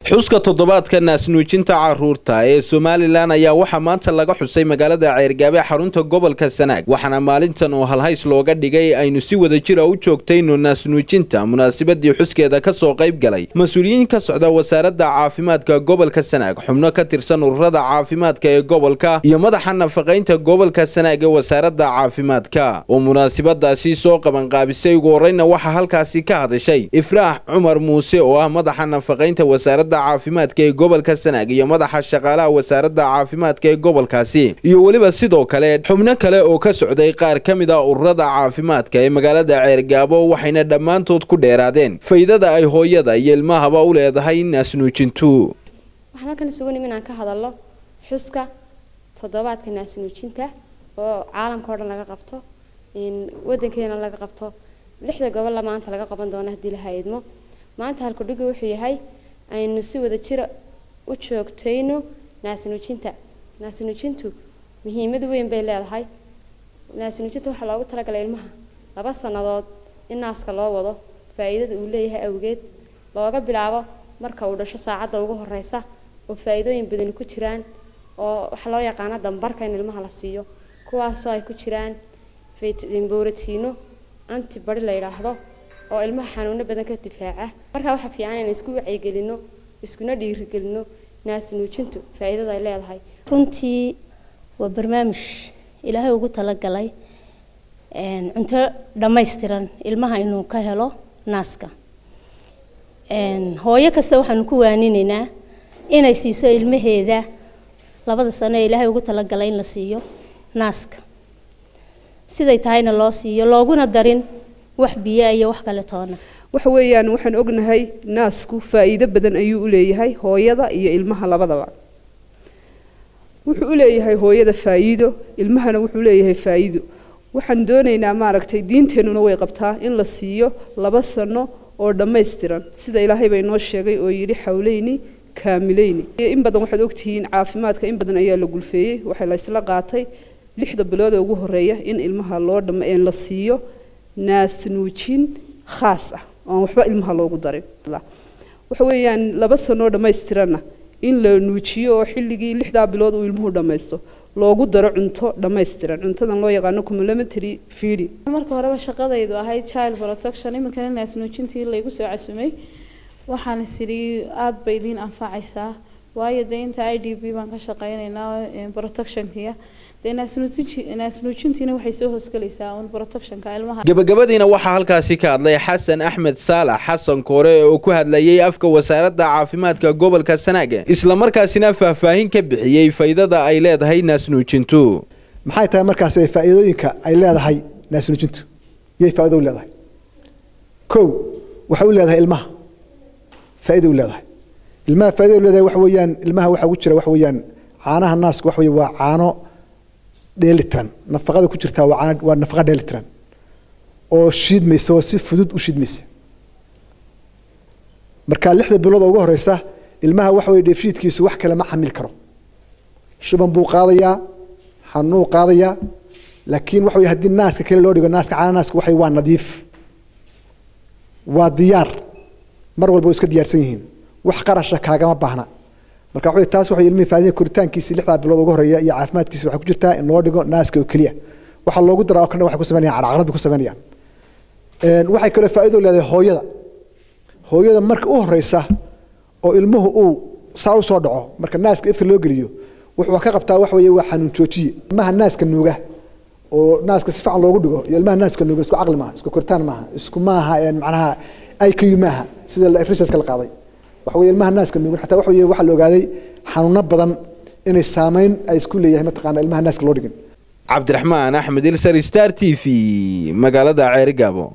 xuska toddobaadka naasnuujinta caruurta ee somalilan ayaa waxaa maanta laga xusay magaalada ceergaabe xarunta gobolka sanaag waxaana maalintan oo halhays looga dhigay aynu si wada jira u joogtayno naasnuujinta munaasabadii xuskeeda kasoo qayb galay mas-uuliyiin ka socda wasaaradda caafimaadka gobolka sanaag xubno ka tirsan ururada caafimaadka ee gobolka iyo madaxa nafaqaynta gobolka sanaag ee wasaaradda caafimaadka oo munaasabadaasi soo qabanqaabisay ugu horeyna waxaa halkaasi ka hadashay ifraax cumar muuse oo ah madaxa nafaqaynta wasaaradda caafimaadka ee gobolka sanaag iyo madaxa shaqaalaha wasaaradda caafimaadka ee gobolkaasi iyo weliba sidoo kale xubno kale oo ka socday qaar ka mid ah ururada caafimaadka ee magaalada ceergaabo waxayna dhammaantood ku dheeraadeen faydada ay hooyada iyo ilmahaba u leedahay naasnuujintu waxaan halkan isugu nimin aan ka hadalno xuska toddobaadka naasnuujinta oo caalamka oo dhan laga qabto wadankeena laga qabto lixda gobolla maanta laga qaban doono haddii la hayadmo maanta halkudhigu wuxuu yahay aynu si wada jira u joogtayno naasnuujinta naasnuujintu muhiimad weyn bay leedahay naasnuujinta waxaa loogu talagalay ilmaha laba sannadood in naaska loo wado faa'iidada uu leeyahay awgeed looga bilaabo marka uu dhasho saacadda ugu horeysa oo faa'iidooyin badani ku jiraan oo waxa loo yaqaano dambarka in ilmaha la siiyo kuwaasoo ay ku jiraan boratiino antibody la yidhaahdo oo ilmaha xanuuno badan ka difaaca markaa waxaa fiican inaan isku wacyigelino iskuna dhiirigelino naasnuujintu faa'iidada ay leedahay runtii waa barnaamij ilaahay ugu talagalay cunto dhammaystiran ilmaha inuu ka helo naaska hooyo kasta waxaanu ku waaninaynaa inay siiso ilmaheeda labada sano ee ilaahay ugu talagalay in la siiyo naaska siday tahayna loo siiyo looguna darin wax biyo iyo wax kale toona waxa weeyaan waxaan ognahay naasku faa'iido badan ayuu u leeyahay hooyada iyo ilmaha labadaba wuxuu u leeyahay hooyada faa'iido ilmahana wuxuu leeyahay faa'iido waxaan doonaynaa maaragtay diinteennuna way qabtaa in la siiyo laba sano oo dhammaystiran sida ilaahay bay noo sheegay oo yidhi xawleyni kaamileyni in badan waxaad ogtihiin caafimaadka in badan ayaa la gulfeeyey waxaa la isla qaatay lixda bilood ee ugu horeeya in ilmaha loo dham la siiyo naasnuujin khaas ah oon waxba ilmaha loogu darin waxa weeyaan laba sanoo dhammaystiranna in la nuujiyo oo xilligii lixdaa bilood uu ilmuhu dhammaysto loogu daro cunto dhammaystiran cuntadan loo yaqaano complementary feeding marka horeba shaqadaydu ahayd child protection iminkana naasnuujintii laygu soo casumay waxaan isidhi aada bay idiin anfacaysaa waayo dee inta i d b baan ka shaqeynaynaa protectionkiya naasnuujintiina waxay soo hoosgelaysaa un protectionka ilmaha gabagabadiina waxaa halkaasi ka hadlay xasan axmed saalax xasan koore oo ku hadlayay afka wasaaradda caafimaadka gobolka sanaaga islamarkaasina faahfaahin ka bixiyey faydada ay leedahay naasnuujintu maxay tahay markaas faa'iidooyinka ay leedahay naasnuujintu yay faa'iido u leedahay kow waxay u leedahay ilmaha faa'iida u leedahay ilmaha faa'iida u leedahay waxa weeyaan ilmaha waxa ugu jira waxa weeyaan caanaha naasku waxa weeye waa caano dheelitiran nafaqada ku jirtaa waa caano waa nafaqa dheelitiran oo shiidmaysa oo si fudud u shiidmaysa marka lixda bilood oo ugu horeysa ilmaha waxa weeye dheefshiidkiisu wax kale ma xamil karo shuban buu qaadayaa xanuunuu qaadayaa laakiin waxa weye haddii naaska kale loo dhigo naaska caana naaska waxay waa nadiif waa diyaar mar walba way iska diyaarsan yihiin wax qarasha kaagama baahna marka waxa taas waxay ilmihi faadida koritaankiisa lixdaa bilood ugu horeeya iyo caafimaadkiisa waxay ku jirtaa in loo dhigo naaska oo keliya waxa loogu daraa oo kale waxay ku sameynayaan caraqarad bay ku sameynayaan waxay kaloo faa'iido leedahay hooyada hooyada marka u horeysa oo ilmuhu uu saa u soo dhaco marka naaska ifta loo geliyo wuxuu ka qabtaa waxa weeye waa xanuun joojiye ilmaha naaska nuuga oo naaska si fiican loogu dhigo iyo ilmaha naaska nuuga isku caqli maaha isku koritaan maaha isku maaha macnaha iq maaha sida researchka la qaaday waxa weeye ilmaha naaska nuugan xataa waxa weeye waxaa la ogaaday xanuuno badan inay saameyn ay isku leeyahay mataqaana ilmaha naaska loo dhigin cabdiraxmaan axmed ilsar star t v magaalada ceerigaabo